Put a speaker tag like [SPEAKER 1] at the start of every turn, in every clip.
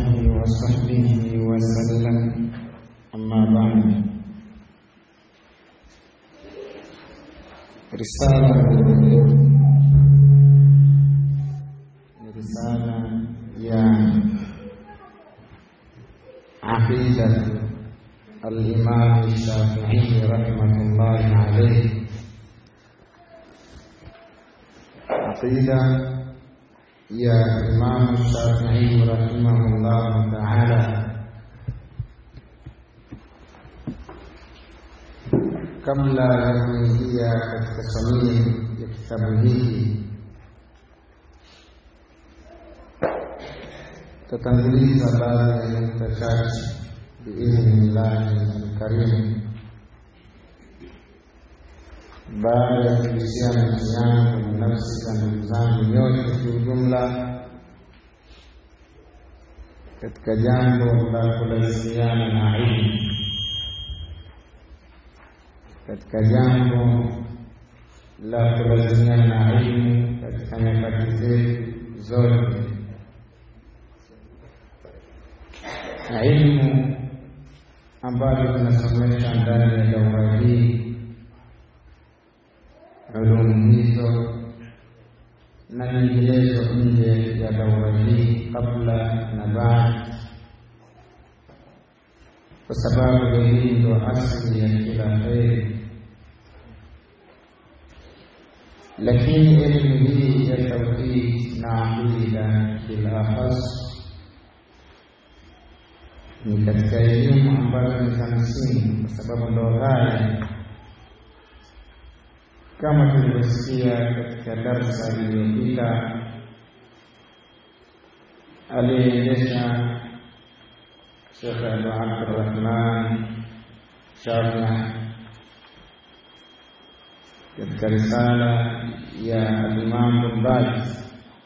[SPEAKER 1] آله وصحبه وسلم أما بعد رسالة رسالة يا عقيدة الإمام الشافعي رحمة الله عليه عقيدة يا إمام الشافعي رحمه الله تعالى kabla ya kuingia katika samii ya kitabu hiki tatanguliza baadhi ya nukta chache biidhnillahi alkarimu baada ya kuhusiana nafsi yangu na nafsi za ndugu zangu nyote kiujumla katika jambo la kulazimiana na ilmu katika jambo la kulazimiana na ilmu katika nyakati zetu zote na ilmu ambayo tunasomesha ndani ya daura hii ulumu hizo na nyinginezo nje ya daura hii kabla na baada kwa sababu hii ndo asili ya kila heri lakini elimu hii ya tauhid na aqida bilakhas ni katika elimu ambazo ni za msingi kwa sababu ndo ghaya kama tulivyosikia katika darsa iliyopita aliyeendesha Shekh Abu Abdurrahman Shafii katika risala ya Alimamu Ibn Baz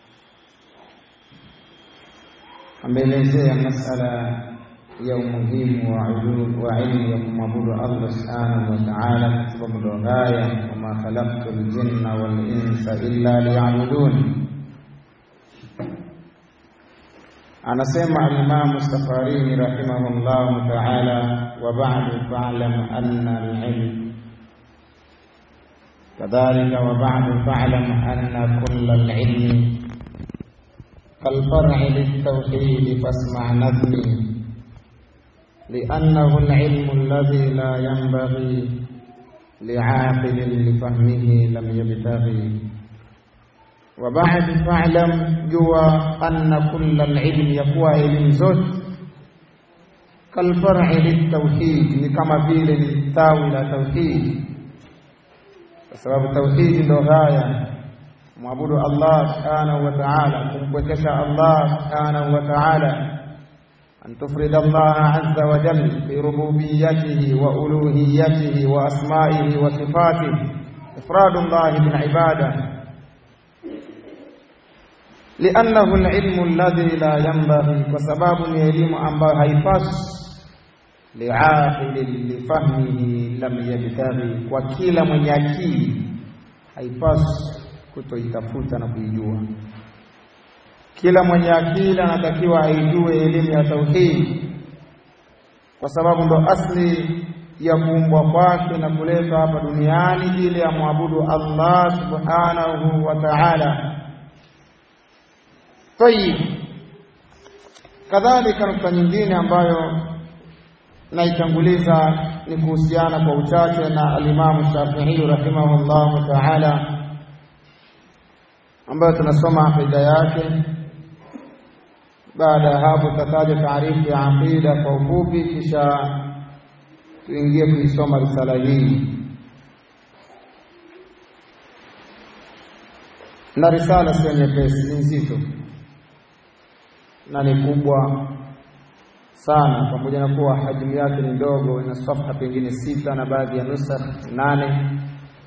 [SPEAKER 1] ameelezea masala ya umuhimu wa ilmu ya kumwabudu Allah subhanahu wa ta'ala, kwa sababu ndo ghaya, wama khalaqtu ljinna wal insa illa liya'budun. Anasema Alimamu Safarini rahimahullahu ta'ala, wa ba'du fa'lam anna al-ilm كذلك وبعد فاعلم أن كل العلم كالفرع للتوحيد فاسمع نظمي لأنه العلم الذي لا ينبغي لعاقل لفهمه لم يبتغي وبعد فاعلم جوا أن كل العلم يقوى علم زوج كالفرع للتوحيد كما فيل للتاوي توحيد kwa sababu tauhidi ndo ghaya kumwabudu Allah subhanahu wa ta'ala, kumpwekesha Allah subhanahu wa ta'ala, an tufrida Allah azza wa jalla fi rububiyyatihi wa uluhiyyatihi wa asma'ihi wa sifatihi, ifradu Allah bil ibada liannahu alilmu alladhi la yanbaghi, kwa sababu ni elimu ambayo haipaswi liaqilin lifahmihi lam yabtaghi, kwa kila mwenye akili haipaswi kutoitafuta na kuijua. Kila mwenye akili anatakiwa aijue elimu ya tauhid, kwa sababu ndo asli ya kuumbwa kwake na kuletwa hapa duniani ili amwabudu Allah subhanahu wa ta'ala. Tayib, kadhalika nukta nyingine ambayo naitanguliza ni kuhusiana kwa uchache na alimamu Shafi'i rahimahullahu ta'ala, ambayo tunasoma aqida yake. Baada ya hapo, tutataja taarifu ya aqida kwa ufupi, kisha tuingie kuisoma risala hii. Na risala sio nyepesi, ni nzito na ni kubwa sana pamoja na kuwa hajmu yake ni ndogo, ina safha pengine sita na baadhi ya nusakh nane,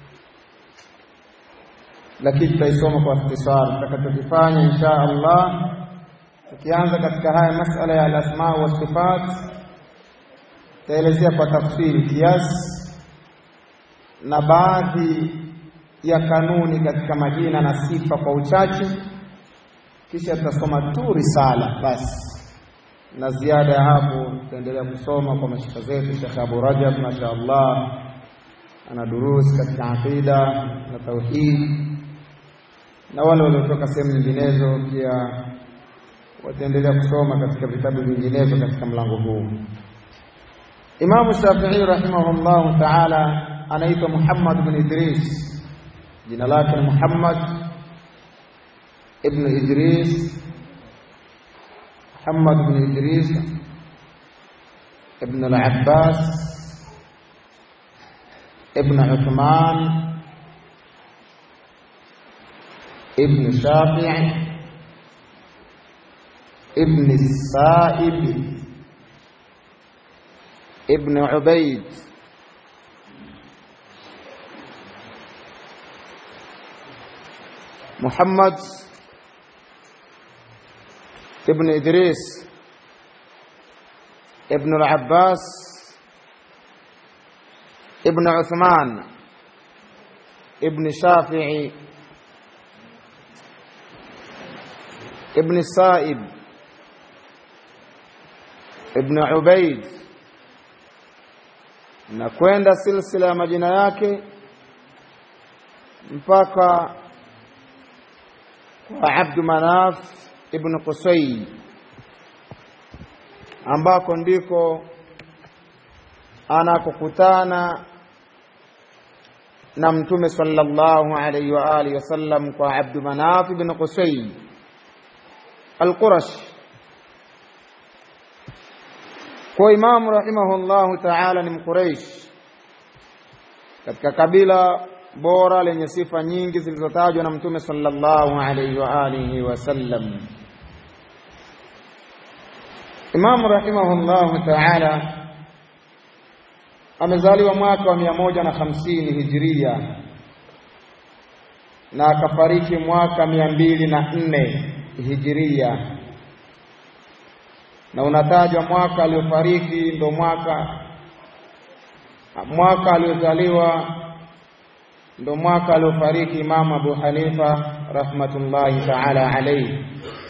[SPEAKER 1] lakini tutaisoma kwa ikhtisar. Tutakachokifanya insha Allah, tukianza katika haya masala ya alasma wa sifat, tutaelezea kwa tafsiri kiasi na baadhi ya kanuni katika majina na sifa kwa uchache, kisha tutasoma tu risala basi na ziada ya hapo tutaendelea kusoma kwa mashika zetu Sheikh Abu Rajab mashaallah ana durusi katika aqida na tauhid na wale waliotoka sehemu nyinginezo pia wataendelea kusoma katika vitabu vinginevyo katika mlango huu Imamu Shafi'i rahimahullahu ta'ala anaitwa Muhammad ibn Idris jina lake ni Muhammad ibn Idris Muhammad ibn Idris ibn al-Abbas ibn Uthman ibn Shafi'i ibn Sa'ib ابن عبيد محمد ابن إدريس ابن العباس ابن عثمان ابن شافعي ابن السائب ابن عبيد na kwenda silsila ya majina yake mpaka kwa Abdu Manaf ibn Qusay ambako ndiko anakokutana na Mtume sallallahu alayhi wa alihi wasallam kwa Abdu Manaf ibn Qusay al-Qurashi kwa imamu rahimahullahu ta'ala ni mquraish katika kabila bora lenye sifa nyingi zilizotajwa na mtume sallallahu alayhi wa alihi wasallam imamu rahimahullahu ta'ala amezaliwa mwaka wa mia moja na hamsini hijiria na akafariki mwaka mia mbili na nne hijiria na unatajwa mwaka aliofariki ndo mwaka mwaka aliozaliwa ndo mwaka aliofariki Imam Abu Hanifa rahmatullahi ta'ala alayhi.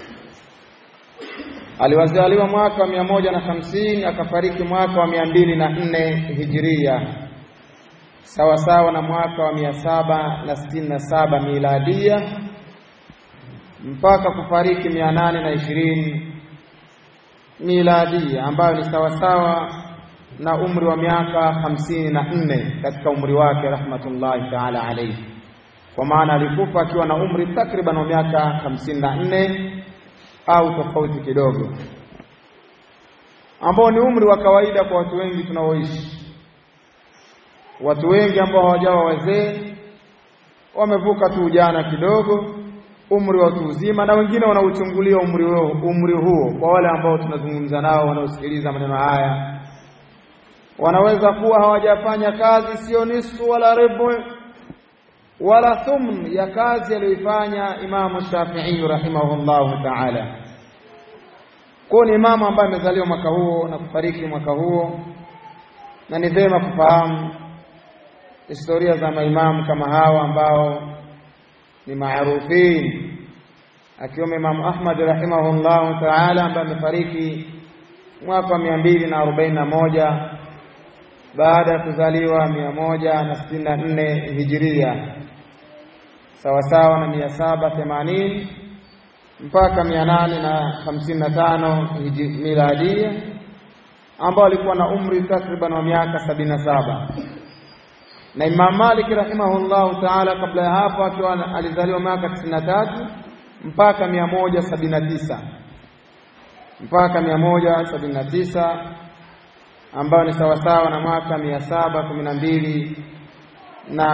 [SPEAKER 1] Aliwazaliwa mwaka wa mia moja na hamsini akafariki mwaka wa mia mbili na nne hijiria sawa sawa na mwaka wa mia saba na sitini na saba miladia mpaka kufariki mia nane na ishirini miladia ambayo ni sawasawa na umri wa miaka hamsini na nne katika umri wake rahmatullahi taala alayhi, kwa maana alikufa akiwa na umri takriban wa miaka hamsini na nne au tofauti kidogo, ambao ni umri wa kawaida kwa watu wengi tunaoishi. Watu wengi ambao hawajawa wazee wamevuka tu ujana kidogo umri wa watu uzima na wengine wanauchungulia umri huo, umri huo. Kwa wale ambao tunazungumza nao wanaosikiliza maneno haya, wanaweza kuwa hawajafanya kazi sio nisfu wala rebu wala thumn ya kazi aliyoifanya Imamu Shafi'i rahimahullahu ta'ala. Kwa ni imamu ambaye amezaliwa mwaka huo na kufariki mwaka huo, na ni vyema kufahamu historia za maimamu kama hawa ambao ni maarufin akiwemo Imam Ahmad rahimahullahu ta'ala ambaye amefariki mwaka wa mia mbili na arobaini na moja baada ya kuzaliwa mia moja na sitini na nne hijiria sawasawa na mia saba themanini mpaka mia nane na hamsini na tano miladia ambao alikuwa na umri takriban wa miaka sabini na saba na Imam Malik rahimahullahu taala kabla ya hapo akiwa alizaliwa mwaka 93 mpaka 179 mpaka 179 ambayo ni sawasawa na mwaka 712 na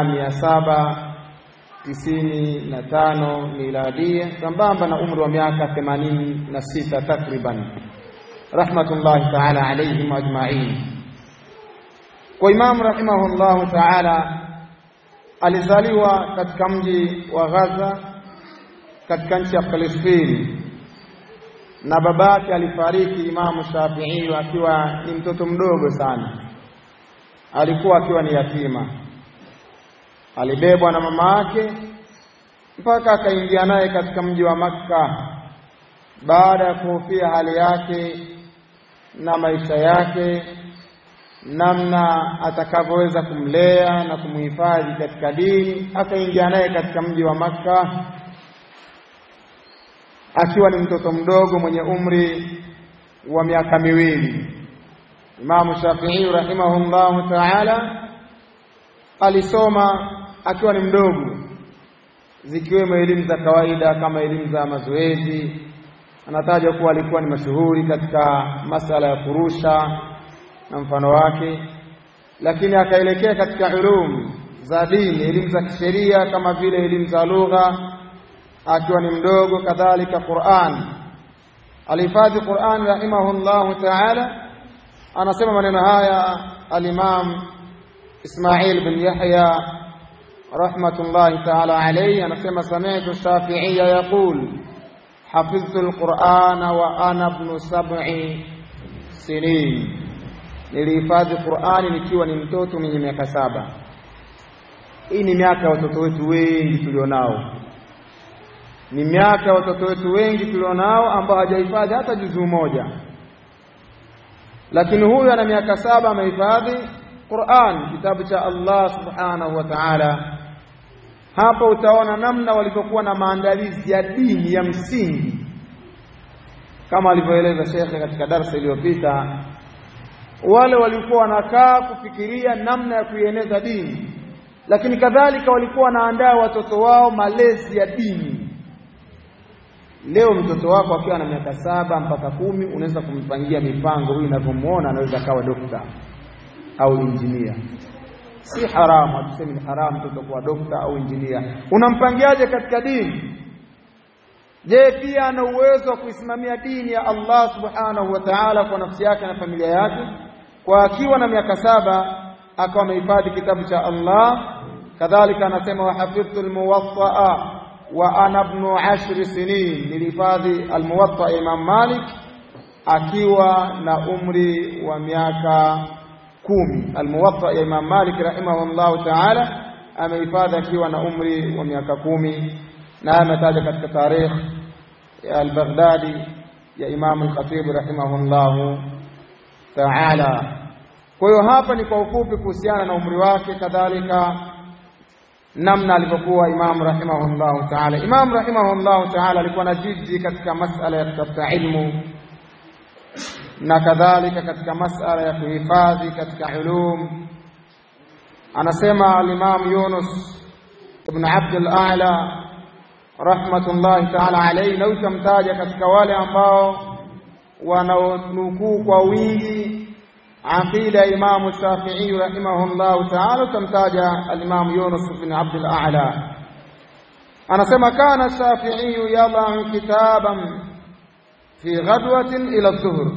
[SPEAKER 1] 795 miladia sambamba na umri wa miaka 86 takriban rahmatullahi taala alayhim ajma'in kwa Imam rahimahullahu taala alizaliwa katika mji wa Gaza katika nchi ya Palestina, na babake alifariki Imamu Shafi'i akiwa ni mtoto mdogo sana, alikuwa akiwa ni yatima. Alibebwa na mama yake mpaka akaingia naye katika mji wa Makka baada ya kuhofia hali yake na maisha yake, namna atakavyoweza kumlea na kumhifadhi katika dini. Akaingia naye katika mji wa Makka akiwa ni mtoto mdogo mwenye umri wa miaka miwili. Imamu Shafi'i rahimahullahu ta'ala alisoma akiwa ni mdogo, zikiwemo elimu za kawaida kama elimu za mazoezi. Anataja kuwa alikuwa ni mashuhuri katika masala ya kurusha na mfano wake, lakini akaelekea katika ulum za dini, elimu za kisheria kama vile elimu za lugha akiwa ni mdogo, kadhalika Qur'an. Alihifadhi Qur'an rahimahullahu ta'ala. Anasema maneno haya al-Imam Ismail bin Yahya rahmatullahi ta'ala alayhi, anasema sami'tu Shafi'iyya yaqul hafidhtu al-Qur'ana wa ana ibn sab'i sinin, nilihifadhi Qur'ani nikiwa ni mtoto mwenye miaka saba. Hii ni miaka ya watoto wetu wengi tulionao ni miaka ya watoto wetu wengi tulionao ambao hajahifadhi hata juzuu moja, lakini huyu ana miaka saba amehifadhi Qur'an, kitabu cha Allah subhanahu wa ta'ala. Hapo utaona namna walivyokuwa na maandalizi ya dini ya msingi, kama alivyoeleza shekhe katika darsa iliyopita. Wale walikuwa wanakaa kufikiria namna ya kuieneza dini, lakini kadhalika walikuwa wanaandaa watoto wao malezi ya dini. Leo mtoto wako akiwa na miaka saba mpaka kumi unaweza kumpangia mipango, huyu unavyomuona anaweza akawa dokta au injinia. Si haramu, hatusemi ni haramu mtoto kuwa dokta au injinia. Unampangiaje katika dini? Je, pia ana uwezo wa kuisimamia dini ya Allah subhanahu wa ta'ala kwa nafsi yake na familia yake? Kwa akiwa na miaka saba akawa amehifadhi kitabu cha Allah. Kadhalika anasema wahafidhtu almuwatta wa ana ibnu ashri sinin, nilihifadhi almuwatta ya Imam Malik akiwa na umri wa miaka kumi. Almuwatta ya Imam Malik rahimahullahu ta'ala amehifadhi akiwa na umri wa miaka kumi, na ametaja katika tarikh ya al-Baghdadi ya Imam al-Khatib rahimahullahu ta'ala. Kwa hiyo hapa ni kwa ufupi kuhusiana na umri wake, kadhalika namna alivyokuwa Imam rahimahullahu ta'ala. Imam rahimahullahu ta'ala alikuwa na jiddi katika masala ya kutafuta ilmu na kadhalika katika masala ya kuhifadhi katika ulum. Anasema al-Imam Yunus ibn Abd al-A'la rahmatullahi ta'ala alayhi, na utamtaja katika wale ambao wanaonukuu kwa wingi aqida ya Imamu Shafi'i rahimahullahu ta'ala, utamtaja al-Imam Yunus bin Abd al-A'la. Anasema kana Shafi'i yadau kitaban fi ghadwatin ila dhuhr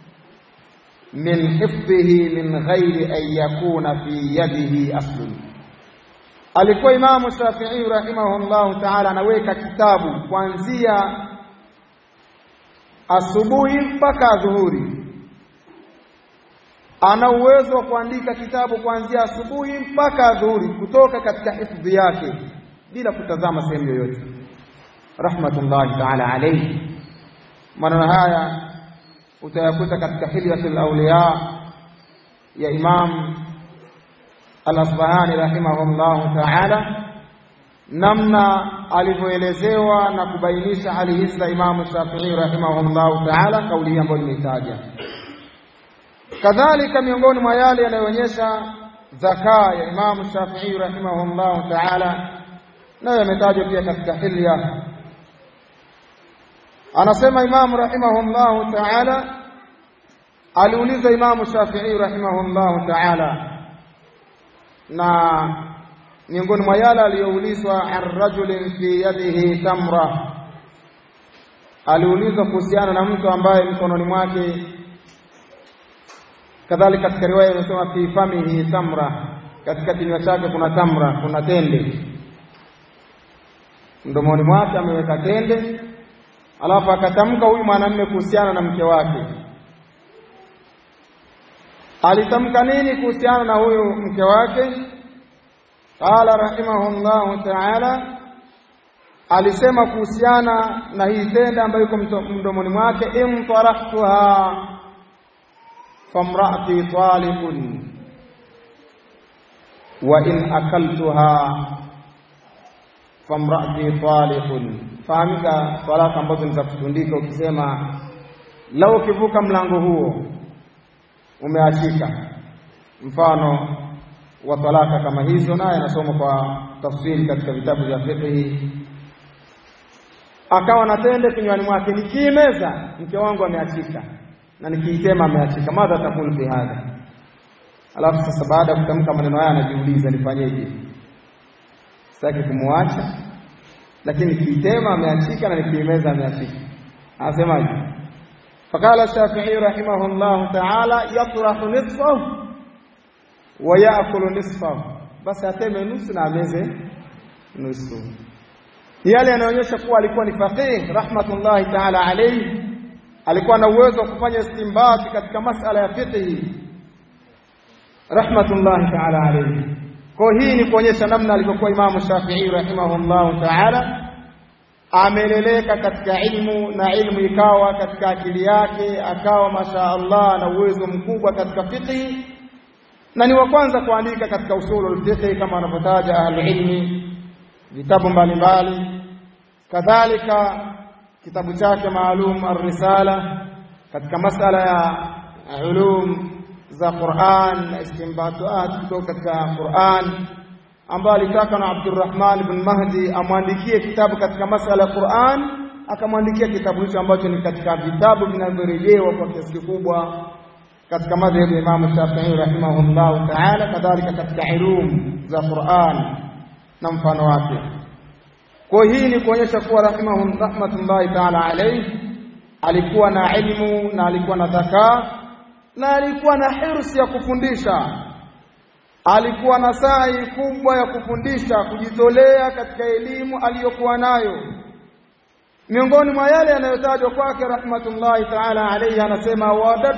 [SPEAKER 1] min hifdhihi min ghairi an yakuna fi yadihi aslun. Alikuwa Imamu Shafi'i rahimahullahu ta'ala anaweka kitabu kuanzia asubuhi mpaka dhuhuri ana uwezo wa kuandika kitabu kuanzia asubuhi mpaka dhuhuri kutoka katika hifdhi yake bila kutazama sehemu yoyote, rahmatullahi ta'ala alayhi. Maneno haya utayakuta katika Hilyatul Awliya ya Imam Al-Asbahani rahimahullahu ta'ala, namna alivyoelezewa na kubainisha hali hizi za Imamu Shafi'i rahimahullahu ta'ala, kauli hii ambayo nimeitaja kadhalika miongoni mwa yale yanayoonyesha zaka ya Imamu Shafi'i rahimahullahu ta'ala, nayo yametajwa pia katika hilya. Anasema Imamu rahimahullahu ta'ala, aliuliza Imamu Shafi'i rahimahullahu ta'ala, na miongoni mwa yale aliyoulizwa, an rajulin fi yadihi tamra, aliulizwa kuhusiana na mtu ambaye mkononi mwake kadhalika katika riwaya imesema fi famihi tamra, katika kinywa chake kuna tamra, kuna tende, mdomoni mwake ameweka tende, alafu akatamka huyu mwanamume kuhusiana na mke wake. Alitamka nini kuhusiana na huyu mke wake? Qala rahimahullahu ta'ala, alisema kuhusiana na hii tende ambayo iko mdomoni mwake, imtarahtuha famraati taliqun wa in akaltuha famraati taliqun. Fahamika talaka ambazo ni za kutundika, ukisema lau ukivuka mlango huo umeachika. Mfano wa talaka kama hizo, naye anasoma kwa tafsiri katika vitabu vya fiqhi. Akawa na tende kinywani mwake, nikiimeza mke wangu ameachika na nikiitema ameachika, madha takulu fi hadha. Alafu sasa baada ya kutamka maneno haya anajiuliza nifanyeje? Sitaki kumwacha, lakini nikiitema ameachika na nikiimeza ameachika. Anasemaje? Faqala Shafi'i rahimahullahu ta'ala yatrahu nisfahu wa yaakulu nisfahu, basi ateme nusu na ameze nusu. Yale yanaonyesha kuwa alikuwa ni faqih rahmatullahi ta'ala alayhi, alikuwa na uwezo wa kufanya istimbati katika masala ya fiqhi rahmatullahi ta'ala alayhi. Kwa hii ni kuonyesha namna alivyokuwa Imamu Shafi'i rahimahullahu ta'ala ameleleka katika ilmu na ilmu ikawa katika akili yake, akawa masha Allah na uwezo mkubwa katika fiqhi, na ni wa kwanza kuandika katika usulul fiqhi kama wanavyotaja ahlulilmi vitabu mbalimbali. Kadhalika kitabu chake maalum Ar-Risala katika masala ya ulum za Qur'an na istinbatuat kutoka katika Qur'an ambayo alitaka na Abdurrahman ibn Mahdi amwandikie kitabu katika masala ya Qur'an, akamwandikia kitabu hicho ambacho ni katika vitabu vinavyorejewa kwa kiasi kikubwa katika madhhabu ya Imam Shafi'i rahimahullahu ta'ala, kadhalika katika ilum za Qur'an na mfano wake. Kwa hii ni kuonyesha kuwa rahimahum rahmatullahi ta'ala alayhi alikuwa na ilmu na alikuwa na dhakaa na alikuwa na hirsi ya kufundisha alikuwa na sai kubwa ya kufundisha, kujitolea katika elimu aliyokuwa nayo. Miongoni mwa yale yanayotajwa kwake rahmatullahi ta'ala alayhi, anasema wadat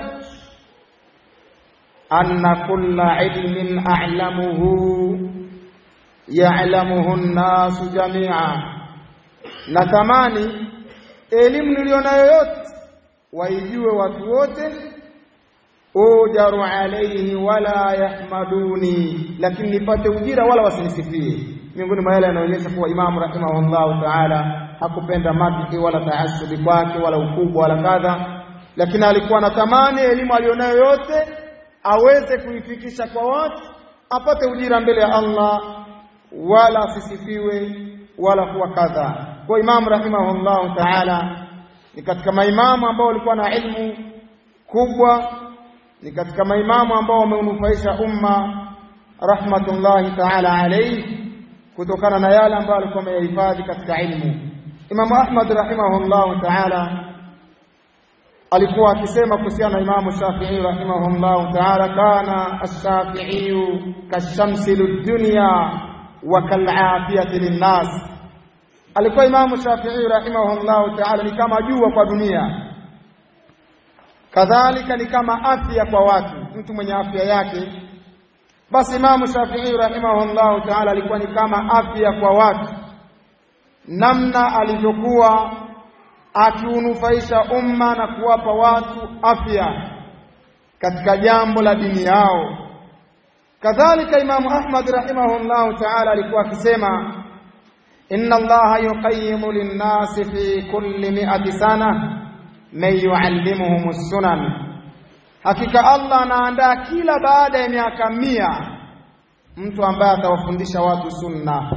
[SPEAKER 1] anna kulla ilmin a'lamuhu ya'lamuhu an-nasu jami'a, natamani elimu niliyonayo yote waijue watu wote ujaru alaihi wala yahmaduni, lakini nipate ujira wala wasinisifie. Miongoni mwa yale yanaonyesha kuwa Imamu rahimahullahu taala hakupenda madhi wala taasubi kwake wala ukubwa wala kadha, lakini alikuwa anatamani elimu aliyonayo yote aweze kuifikisha kwa watu, apate ujira mbele ya Allah, wala asisifiwe wala kuwa kadha. Kwa Imamu rahimahullahu taala ni katika maimamu ambao walikuwa na ilmu kubwa ni katika maimamu ambao wameunufaisha umma rahmatullahi ta'ala alayhi kutokana na yale ambayo alikuwa ameyahifadhi katika ilmu. Imamu Ahmad rahimahullahu ta'ala alikuwa akisema kuhusiana na Imamu Shafi'i rahimahullahu ta'ala, kana ash-Shafi'i kashamsi lidunya wa kal'afiyati linnas, alikuwa Imamu Shafi'i rahimahullahu ta'ala ni kama jua kwa dunia kadhalika ni kama afya kwa watu. Mtu mwenye afya yake, basi Imamu Shafi'i rahimahullahu ta'ala alikuwa ni kama afya kwa watu, namna alivyokuwa akiunufaisha umma na kuwapa watu afya katika jambo la dini yao. Kadhalika Imamu Ahmad rahimahullahu ta'ala alikuwa akisema, inna Allaha yuqayyimu linnasi fi kulli mi'ati sana man yuallimuhum sunan, hakika Allah anaandaa kila baada ya miaka mia mtu ambaye atawafundisha watu sunna.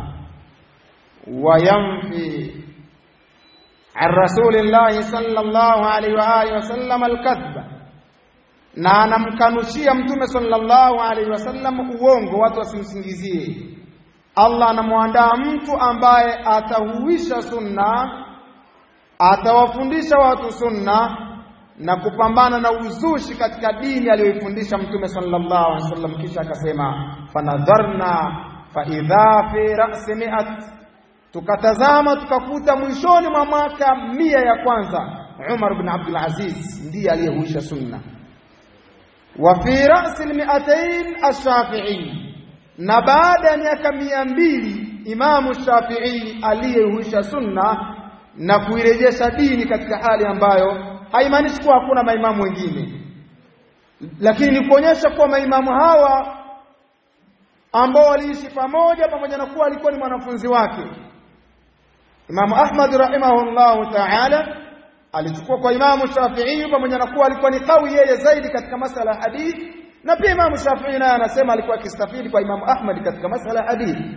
[SPEAKER 1] Wayamfi an rasulillahi sallallahu alaihi wa alihi wasallam alkadhba, na anamkanushia mtume sallallahu alaihi wasallam uongo, watu wasimsingizie. Allah anamwandaa mtu ambaye atahuisha sunna atawafundisha watu sunna na kupambana na uzushi katika dini aliyoifundisha mtume sallallahu alaihi wasallam. Kisha akasema fanadharna faidha fi rasi miat, tukatazama tukakuta mwishoni mwa mwaka mia ya kwanza Umar bin Abdul Aziz ndiye aliyehuisha sunna, wa fi rasi lmiatain Ash-Shafi'i, na baada ya miaka mia mbili Imamu Shafi'i aliyehuisha sunna na kuirejesha dini katika hali ambayo haimaanishi kuwa hakuna maimamu wengine, lakini ni kuonyesha kuwa maimamu hawa ambao waliishi pamoja pamoja na kuwa alikuwa ni mwanafunzi wake Imamu Ahmad rahimahullahu ta'ala alichukua kwa Imamu Shafi'i pamoja na kuwa alikuwa ni kawi yeye zaidi katika masala ya hadithi na pia Imamu Shafi'i naye anasema alikuwa akistafidi kwa Imamu Ahmad katika masala ya hadithi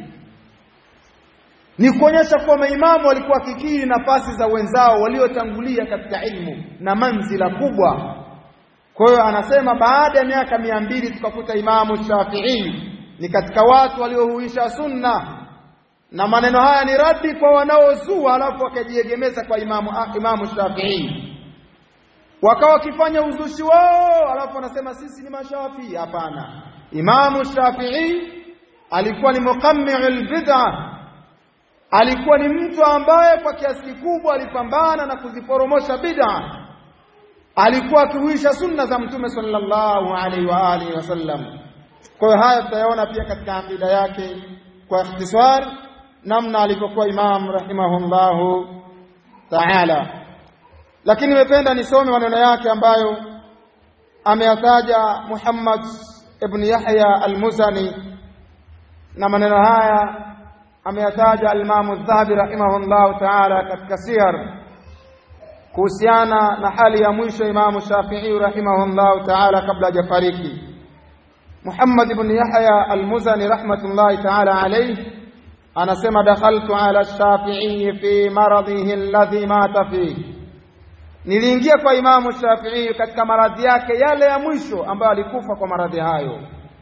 [SPEAKER 1] ni kuonyesha kuwa maimamu walikuwa kikiri nafasi za wenzao waliotangulia katika ilmu na manzila kubwa kwa hiyo anasema baada ya miaka mia mbili tukakuta Imamu Shafi'i ni katika watu waliohuisha sunna na maneno haya ni radi kwa wanaozua alafu wakajiegemeza kwa imamu, imamu Shafi'i wakawa wakifanya uzushi wao alafu wanasema sisi ni mashafii hapana imamu Shafi'i alikuwa ni muqammi'ul bid'a alikuwa ni mtu ambaye kwa kiasi kikubwa alipambana na kuziporomosha bid'a alikuwa akihuisha sunna za mtume sallallahu alaihi wa alihi wasallam kwa hiyo haya tutayaona pia katika akida yake kwa ikhtisar namna alivyokuwa imam rahimahullahu taala lakini nimependa nisome maneno yake ambayo ameyataja Muhammad ibn Yahya al-Muzani na maneno haya ameyataja al-Imam adh-Dhahabi rahimahullahu taala katika siyar kuhusiana na hali ya mwisho Imam Shafi'i rahimahullahu taala kabla hajafariki Muhammad ibn Yahya al-Muzani rahmatullahi taala alayhi anasema dakhaltu ala Shafi'i fi maradhihi alladhi mata fihi niliingia kwa Imamu Shafi'i katika maradhi yake yale ya mwisho ambayo alikufa kwa maradhi hayo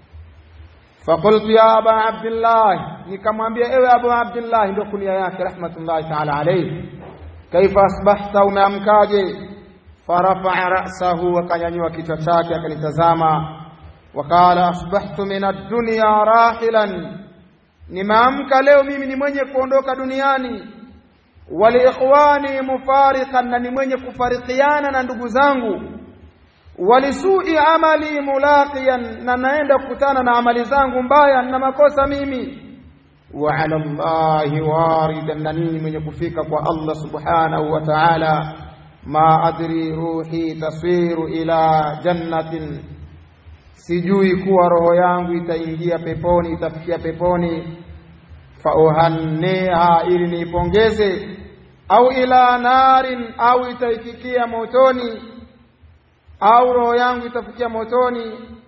[SPEAKER 1] faqultu ya aba abdillah nikamwambia ewe abu abdillah ndio kunia yake rahmatullahi ta'ala alayhi kaifa asbahta umeamkaje farafa'a ra'sahu akanyanyua kichwa chake akanitazama wakala asbahtu min ad-dunya rahilan nimeamka leo mimi ni mwenye kuondoka duniani waliikhwani mufariqan na ni mwenye kufarikiana na ndugu zangu walisu'i amali mulaqiyan na naenda kukutana na amali zangu mbaya na makosa mimi wa ala Allahi waridan na nini mwenye kufika kwa Allah subhanahu wa ta'ala ma adri ruhi taswiru ila jannatin sijui kuwa roho yangu itaingia peponi itafikia peponi fauhanniha ili niipongeze au ila narin au itaifikia motoni au roho yangu itafikia motoni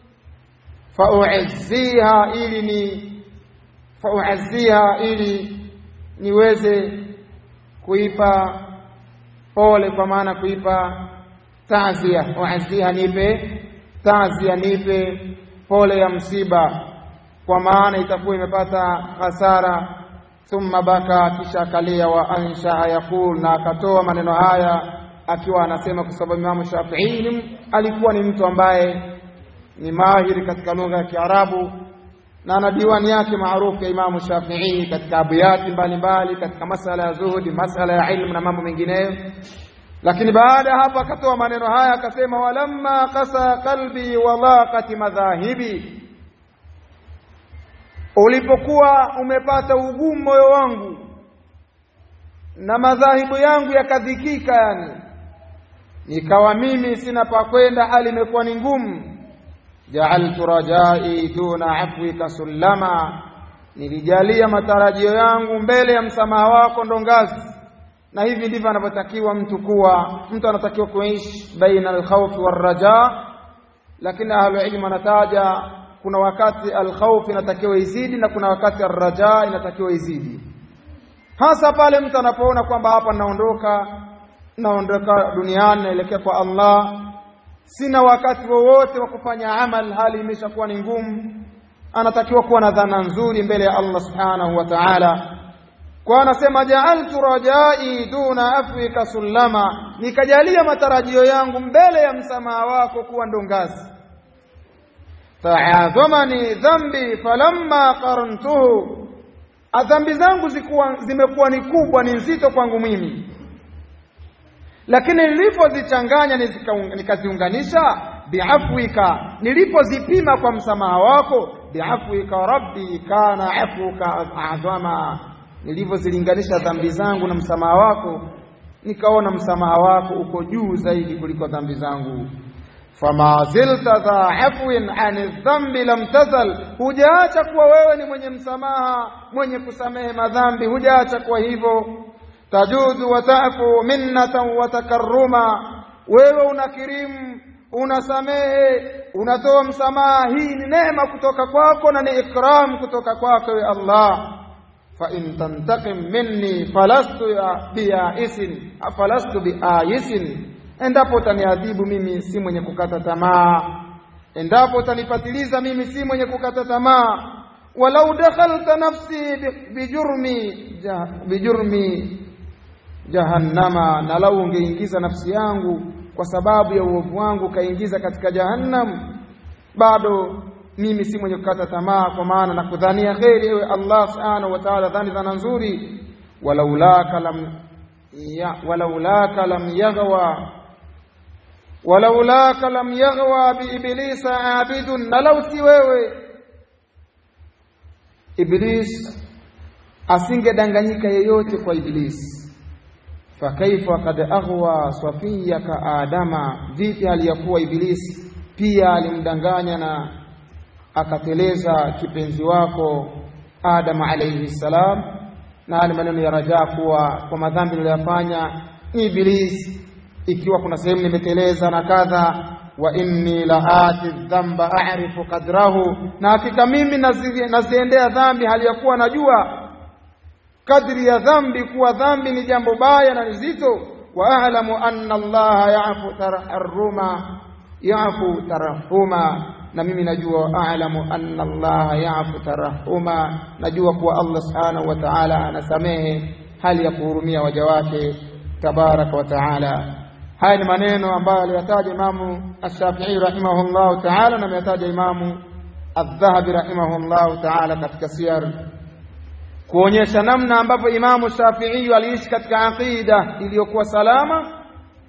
[SPEAKER 1] fauazziha ili ni fauazziha ili niweze kuipa pole kwa maana kuipa taazia uazziha nipe taazia nipe pole ya msiba kwa maana itakuwa imepata hasara thumma baka kisha akalia wa ansha yaqul na akatoa maneno haya akiwa anasema kwa sababu Imam Shafi'i alikuwa ni mtu ambaye ni mahiri katika lugha ya Kiarabu na ana diwani yake maarufu ya Imam Shafi'i katika abiyati mbalimbali katika masala ya zuhudi masala ya ilmu na mambo mengineyo lakini baada ya hapo akatoa maneno haya akasema walamma qasa qalbi wa laqati madhahibi ulipokuwa umepata ugumu moyo wangu na madhahibu yangu yakadhikika yani nikawa mimi sina pa kwenda hali imekuwa ni ngumu ja'altu rajai duna afwika sullama nilijalia matarajio yangu mbele ya msamaha wako ndo ngazi na hivi ndivyo anavyotakiwa mtu kuwa mtu anatakiwa kuishi baina alkhawfi warraja lakini ahlu ilmu anataja kuna wakati alkhawf inatakiwa izidi na kuna wakati arraja inatakiwa izidi hasa pale mtu anapoona kwamba hapa naondoka naondoka duniani naelekea kwa Allah sina wakati wowote wa kufanya amal hali imeshakuwa ni ngumu anatakiwa kuwa na dhana nzuri mbele ya Allah subhanahu wa ta'ala kwa anasema ja'altu rajai duna afwika sullama nikajalia matarajio yangu mbele ya msamaha wako kuwa ndo ngazi ta'adhamani dhambi falamma qarantuhu adhambi zangu zikuwa zimekuwa ni kubwa ni nzito kwangu mimi lakini nilipozichanganya nikaziunganisha biafwika nilipozipima kwa msamaha wako biafwika rabbi kana afuka adhama nilivyozilinganisha dhambi zangu na msamaha wako nikaona msamaha wako uko juu zaidi kuliko dhambi zangu fama zilta dha afwin ani dhambi lam tazal, hujaacha kuwa wewe ni mwenye msamaha, mwenye kusamehe madhambi, hujaacha kuwa hivyo. Tajudu wa tafu minnatan wa takarruma, wewe unakirimu, unasamehe, unatoa msamaha. Hii ni neema kutoka kwako na ni ikram kutoka kwako we Allah. fa in tantaqim minni falastu biaisin falastu biaisin endapo utaniadhibu mimi si mwenye kukata tamaa, endapo utanipatiliza mimi si mwenye kukata tamaa. walau dakhalta nafsi bijurmi bijurmi jahannama, na lau ungeingiza nafsi yangu kwa sababu ya uovu wangu kaingiza katika jahannam, bado mimi si mwenye kukata tamaa, kwa maana na kudhania kheri, ewe Allah subhanahu wa ta'ala, dhani dhana nzuri. walaulaka lam ya, walaulaka lam yaghwa walaulaka lam yaghwa biiblisa abidun, na lau si wewe Iblis asingedanganyika yeyote kwa Iblis. Fakaifa kad aghwa safiyaka adama, vipi hali ya kuwa Iblis pia alimdanganya na akateleza kipenzi wako Adama alayhi salam, na hali maneno ya rajaa kuwa kwa madhambi niliyofanya ni Iblis ikiwa kuna sehemu nimeteleza na kadha, wa inni la ati dhamba a'rifu qadrahu, na hakika mimi nazi, naziendea dhambi hali ya kuwa najua kadri ya dhambi kuwa dhambi ni jambo baya na nzito. Wa a'lamu anna Allaha ya'fu tarahuma ya'fu tarahuma, na mimi najua a'lamu anna Allaha ya'fu tarahuma, najua kuwa Allah subhanahu wa ta'ala anasamehe hali ya kuhurumia waja wake tabaraka wa ta'ala. Haya ni maneno ambayo aliyataja Imamu Ash-Shafi'i rahimahullahu ta'ala na ameyataja Imamu Adh-Dhahabi rahimahullahu ta'ala katika siyar, kuonyesha namna ambavyo Imamu Shafi'i aliishi katika aqida iliyokuwa salama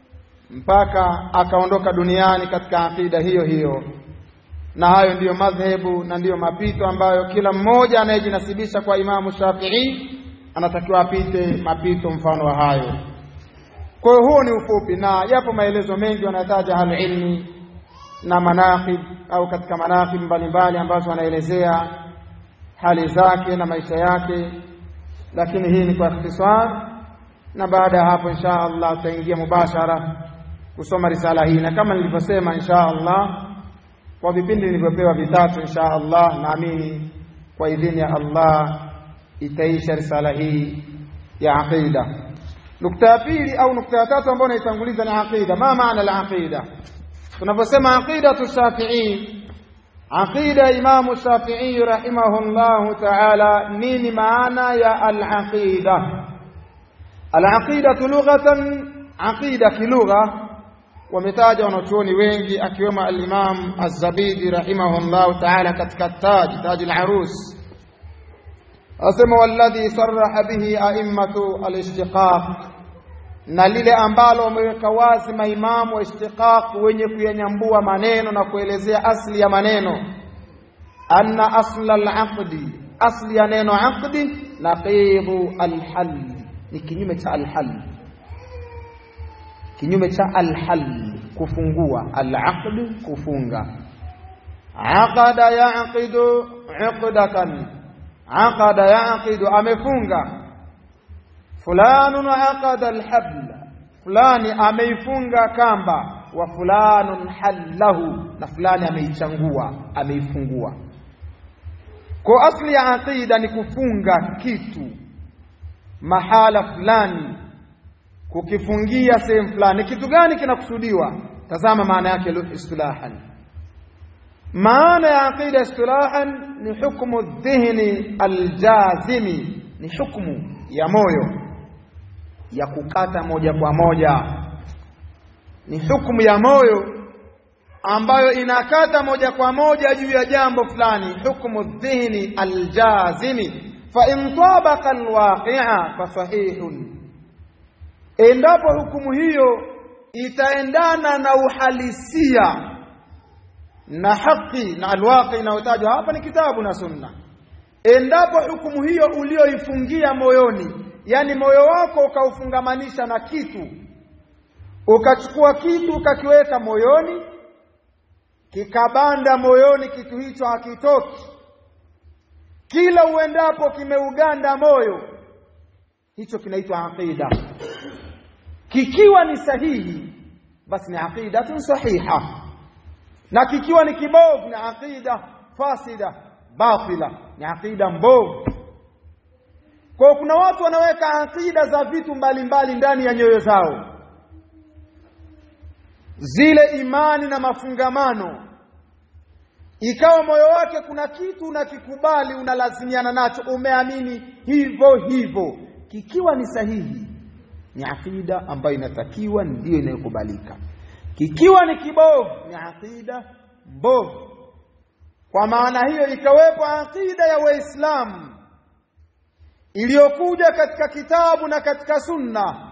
[SPEAKER 1] mpaka akaondoka duniani katika aqida hiyo hiyo. Na hayo ndiyo madhehebu na ndiyo mapito ambayo kila mmoja anayejinasibisha kwa Imamu Shafi'i anatakiwa apite mapito mfano wa hayo. Kwa hiyo huo ni ufupi, na yapo maelezo mengi wanataja ahlulilmi na manaqib au katika manaqib mbalimbali ambazo wanaelezea hali zake na maisha yake, lakini hii ni kwa ikhtisar, na baada ya hapo insha Allah tutaingia mubashara kusoma risala hii, na kama nilivyosema, insha Allah kwa vipindi nilivyopewa vitatu, insha Allah naamini kwa idhini ya Allah itaisha risala hii ya aqida. Nukta ya pili au nukta ya tatu ambayo naitanguliza ni aqida. Ma maana al-aqida? Tunaposema aqidatu Shafi'i, aqida ya Imamu Shafi'i rahimahullahu ta'ala, nini maana ya al-aqida? Al-aqidatu lughatan, aqida kilugha wametaja wanachuoni wengi akiwemo al-Imam Az-Zabidi rahimahullahu ta'ala katika Taj, Taj al-Arus asema walladhi sarraha bihi a'immatu al-ishtiqaq, na lile ambalo wameweka wazi maimamu wa ishtiqaq wenye kuyanyambua maneno na kuelezea asli ya maneno, anna asla al-aqdi, asli ya neno aqdi, naqidu al-hal, ni kinyume cha al-hal, kinyume cha al-hal, kufungua. Al-aqd, kufunga. Aqada yaqidu uqdatan aqada yaqidu, amefunga. Fulanun aqada alhabla, fulani ameifunga kamba. Wa fulanun hallahu, na fulani ameichangua, ameifungua. Kwa asli ya aqida ni kufunga kitu mahala fulani, kukifungia sehemu fulani. Kitu gani kinakusudiwa? Tazama maana yake istilahan maana ya aqida istilahan ni hukmu dhihni aljazimi, ni hukmu ya moyo ya kukata moja kwa moja, ni hukmu ya moyo ambayo inakata moja kwa moja juu ya jambo fulani, hukmu dhihni aljazimi. Fa in tabaqa alwaqi'a fa sahihun, endapo hukumu hiyo itaendana na uhalisia na haki na alwaqi inayotajwa hapa ni kitabu na sunna. Endapo hukumu hiyo ulioifungia moyoni, yani moyo wako ukaufungamanisha na kitu, ukachukua kitu ukakiweka moyoni, kikabanda moyoni, kitu hicho hakitoki, kila uendapo kimeuganda moyo, hicho kinaitwa aqida. Kikiwa ni sahihi, basi ni aqidatun sahiha, na kikiwa ni kibovu, ni aqida fasida batila, ni aqida mbovu. Kwa kuna watu wanaweka aqida za vitu mbalimbali ndani ya nyoyo zao zile imani na mafungamano, ikawa moyo wake kuna kitu unakikubali, unalazimiana nacho, umeamini hivyo hivyo, kikiwa ni sahihi, ni aqida ambayo inatakiwa ndiyo inayokubalika. Kikiwa ni kibovu, ni aqida mbovu. Kwa maana hiyo, ikawepo aqida ya Waislamu iliyokuja katika kitabu na katika sunna